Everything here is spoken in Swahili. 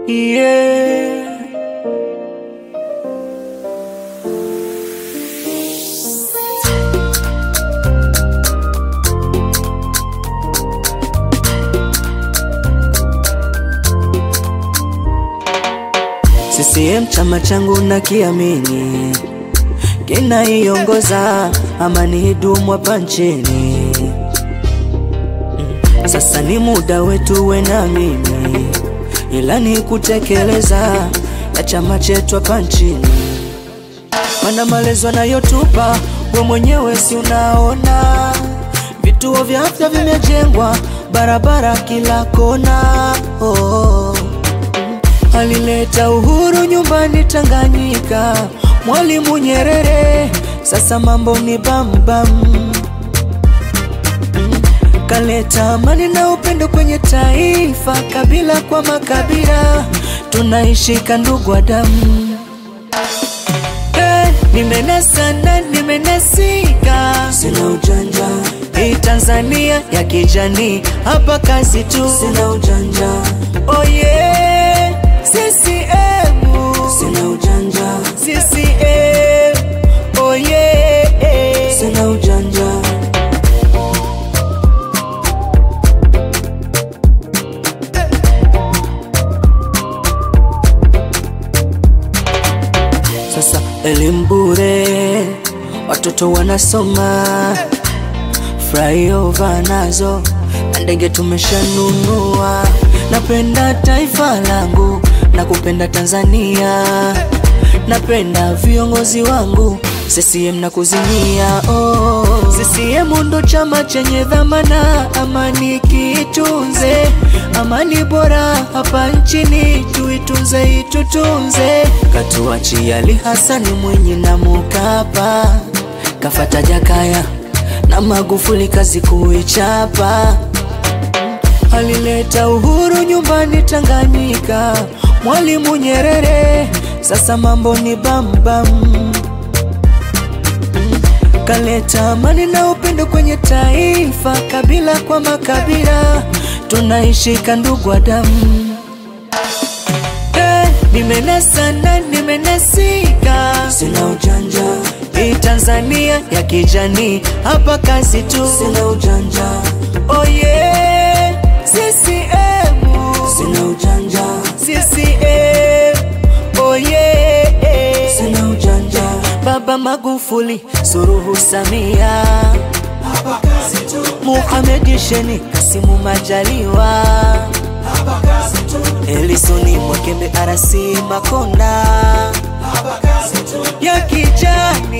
yeah. CCM chama changu na kiamini kinaiongoza amani idumu hapa nchini. Sasa ni muda wetu we na mimi, ila ni kutekeleza ya chama chetu hapa nchini. Mana malezi wanayotupa we mwenyewe si unaona, vituo vya afya vimejengwa, barabara kila kona oh. Alileta uhuru nyumbani Tanganyika, Mwalimu Nyerere, sasa mambo ni bambam bam. Kaleta amani na upendo kwenye taifa, kabila kwa makabila, tunaishika ndugu wa damu. Eh, nimenasa na nimenasika, sina ujanja. Hii Tanzania ya kijani, hapa kazi tu, sina ujanja. Oh yeah, CCM, sina ujanja. CCM, oh yeah, sina ujanja. Sasa elimu bure, watoto wanasoma, flyover nazo na ndege tumeshanunua. Napenda taifa langu na kupenda Tanzania, napenda viongozi wangu CCM na kuzimia. Oh, CCM ndo chama chenye dhamana, amani kiitunze, amani bora hapa nchini tuitunze, itutunze. Katuachia Ali Hasani Mwinyi na Mkapa, kafata Jakaya na Magufuli, kazi kuichapa. Alileta uhuru nyumbani Tanganyika, Mwalimu Nyerere, sasa mambo ni bambam bam. Kaleta amani na upendo kwenye taifa, kabila kwa makabila, tunaishika ndugu wa damu. Eh, nimenasa na nimenasika, sina ujanja. Hii Tanzania ya kijani, hapa kazi tu, sina ujanja. Oh yeah, CCM, sina ujanja. CCM, oh yeah, sina ujanja. Baba Magufuli, Suluhu Samia, Muhamed Sheni, Kasimu Majaliwa, Elisoni Mwakembe, Arasi Makonda ya kijani